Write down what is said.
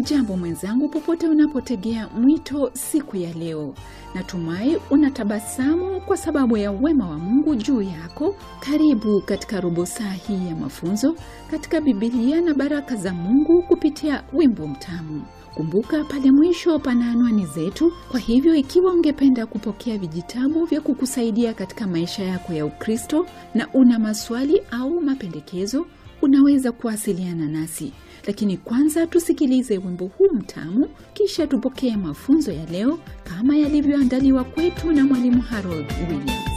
Hujambo mwenzangu, popote unapotegea mwito siku ya leo. Natumai unatabasamu kwa sababu ya wema wa Mungu juu yako. Karibu katika robo saa hii ya mafunzo katika Bibilia na baraka za Mungu kupitia wimbo mtamu. Kumbuka pale mwisho pana anwani zetu. Kwa hivyo, ikiwa ungependa kupokea vijitabu vya kukusaidia katika maisha yako ya Ukristo na una maswali au mapendekezo, unaweza kuwasiliana nasi. Lakini kwanza tusikilize wimbo huu mtamu, kisha tupokee mafunzo ya leo kama yalivyoandaliwa kwetu na mwalimu Harold Williams.